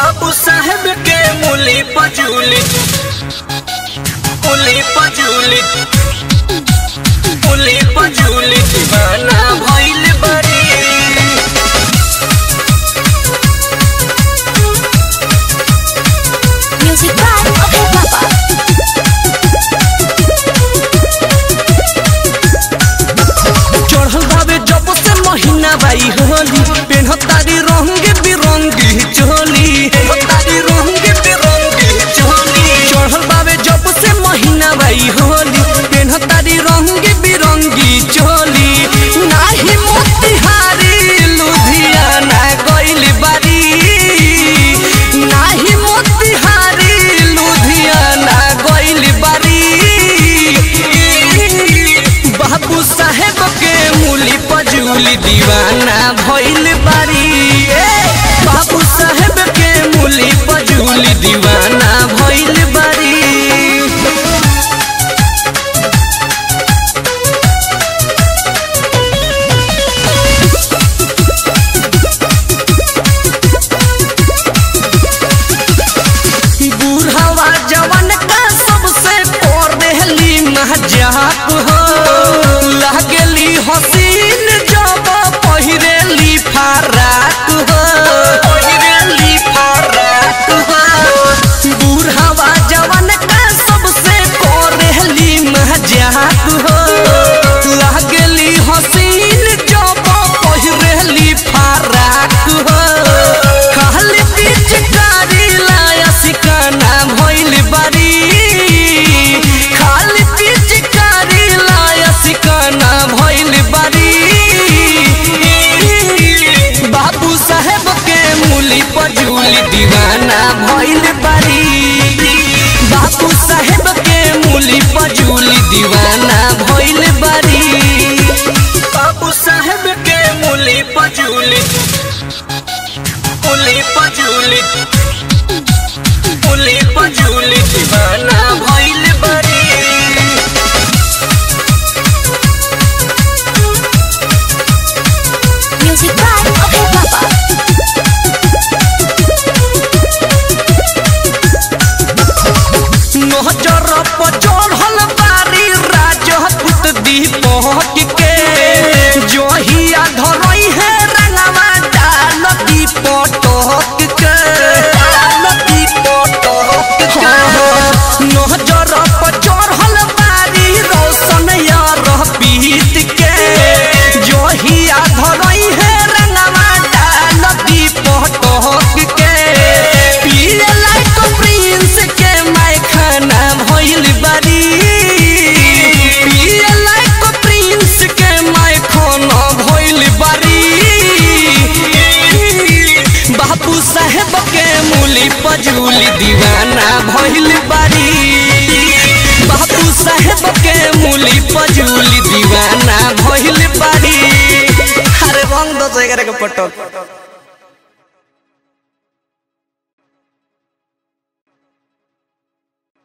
बाबू साहेब के मूली पजूली मूली पजूली मूली पजूली दीवाना भइल बड़ी Music by Okay Papa. चढ़ल बाबे जब से महीना बाई होली पेन्ह तारी रंग बिरंगी चोली तारी रंग बिरंगी चोली चढ़ल बाबे जब से महीना बाई होली पेन्ह तारी रंग बिरंगी चोली नाही मोतिहारी लुधियाना गइल बारी नाही मोतिहारी लुधियाना गइल बारी बाबू साहेब के मूली पजूली दीवाना भइल बारी ए, बाबू साहेब के मूली पजूली दीवाना भइल बारी बूढ़ावा जवन का सबसे पढ़ली मजाक हो लागली हसीन जब पहिरेली फराक हो पहिरेली फराक हो बूढ़ावा जवन का सबसे पढ़ली मजाक हो लागली हसीन जब पहिरेली फराक हो खाली पिचकारी लाया सिकाना भइल बारी खाली पिचकारी लाया सिकाना भइल बारी बाबू साहेब के मूली पजूली दीवाना भइल बारी बाबू साहेब के मूली पजूली दीवाना भइल बारी बाबू साहेब के मूली पजूली मूली पजूली मूली पजूली दीवाना भइल बड़ी Music by Okay Papa. नजर पर चढ़ल बारी राजपूत दीपक के जोहिया धरई है रंगवा डाल दीपटक के डाल दीपटक के नजर पर चढ़ल बारी रोशन यार पीत के जोहिया धरई है रंगवा डाल दीपटक के पिए लाइक प्रिंस के मैं खाना भइल बारी पिए लाइक प्रिंस के मैं खाना भइल बारी बाबू साहेब के मूली पजूली दीवाना भइल बारी बाबू साहेब के मूली पजूली दीवाना भइल बारी अरे रंग दो जगह के पटक